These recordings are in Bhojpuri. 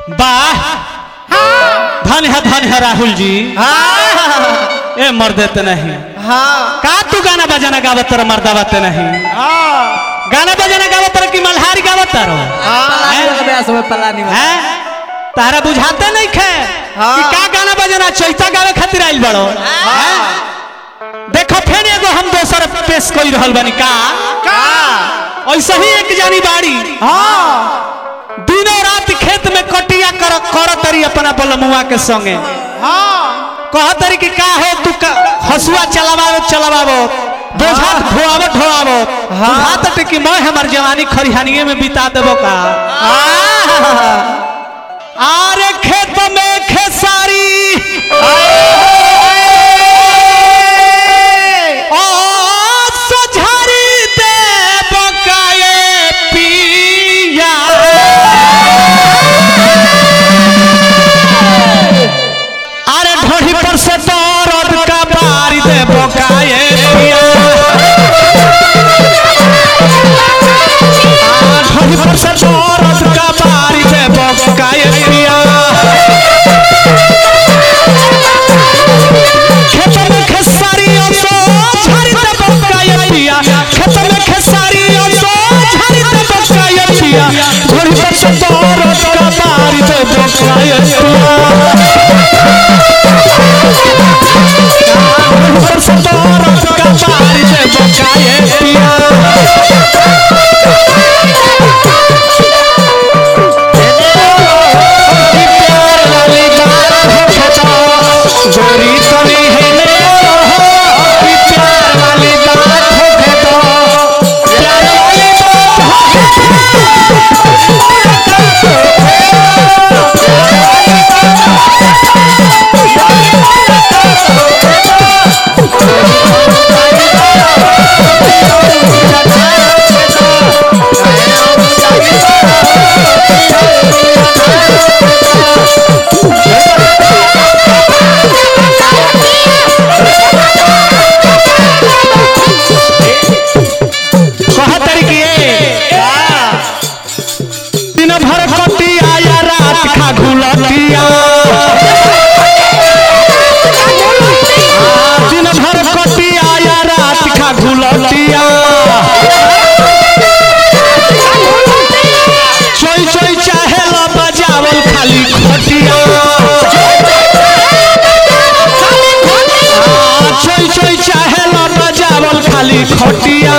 वाह धन है धन है राहुल जी हाँ ए मर देते नहीं हाँ का तू गाना बजाना गावत तर मर्दा बाते नहीं हाँ गाना बजाना गावत तर कि मल्हारी गावत तर हैं तारा बुझाते नहीं खे हाँ। कि का गाना बजाना चैता गावे खातिर आइल बड़ो हैं? देखो फेर एगो हम दोसर पेश कोई रहल बनी का का ऐसे ही एक जानी बाड़ी हाँ दिनों रात खेत में कटिया कर कर तरी अपना बलमुआ के संगे हाँ कह तरी कि का हो तू का हसुआ चलावाओ चलावाओ बोझा ढोआवो ढोआवो हाथ टिकी मैं हमार जवानी खरिहानिए में बिता देबो का आरे खेत में खेसारी ओ सझारी देबो का ये पिया अरे ढोढ़ी पर से दौरद का बारी दे बोकाए पिया आ, ढोढ़ी पर से दौरद का बारी दे बोकाए पिया खेत में खेसारियों सो झाड़ी दे बोकाए पिया खेत में खेसारियों सो झाड़ी दे बोकाए पिया ढोढ़ी पर से दौरद का बारी दे बोकाए पिया पर से दौरद का बारी दे बोकाए पिया की प्यार वाली बात होखे तो गोरी तनी हेले रहो की प्यार वाली बात होखे तो प्यार वाली बात होखे कह तरीके दिन भर कटिया या रात खा घुलटिया दिन भर कटिया या रात खा घुलटिया चोई चोई चाहे ला बजावल खाली खटिया आ, चोई चोई चाहे ला बजावल खाली खटिया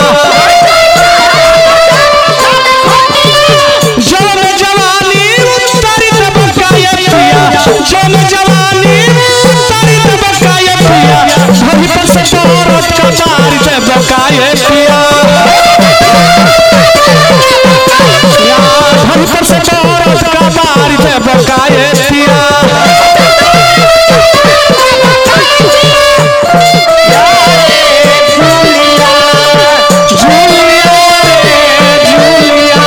जम जवानी उतारी दे बकाया पिया जम जवानी उतारी दे बकाया पिया धरी पर से तोरत का मार दे बकाया पिया या धरी पर से तोरत का मार दे बकाया पिया जूलिया रे जूलिया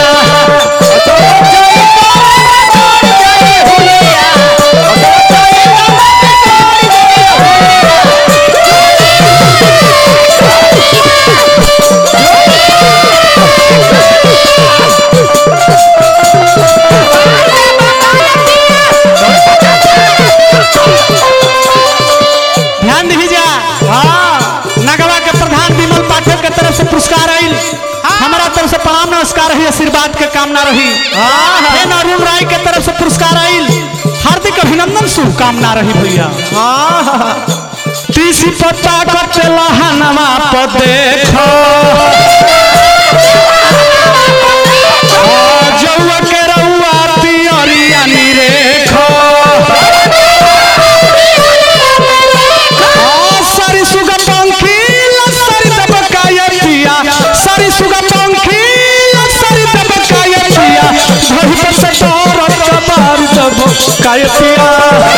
ध्यान दीजिए हाँ नगवा के प्रधान विमल पाठक के तरफ से पुरस्कार आयल हमारा तरफ से प्रणाम नमस्कार रही आशीर्वाद के कामना रही फेन अरुण राय के तरफ से पुरस्कार आयल हार्दिक अभिनंदन शुभकामना रही भैया तीसी पत्ता कटे लहनवा पर देखो आ, जौआ के रउआ पियरिया निरेखो सारी सुगा पंखी लसरी दबकाया पिया सारी सुगा पंखी लसरी दबकाया पिया धरी पर से तोर कबार दबकाया पिया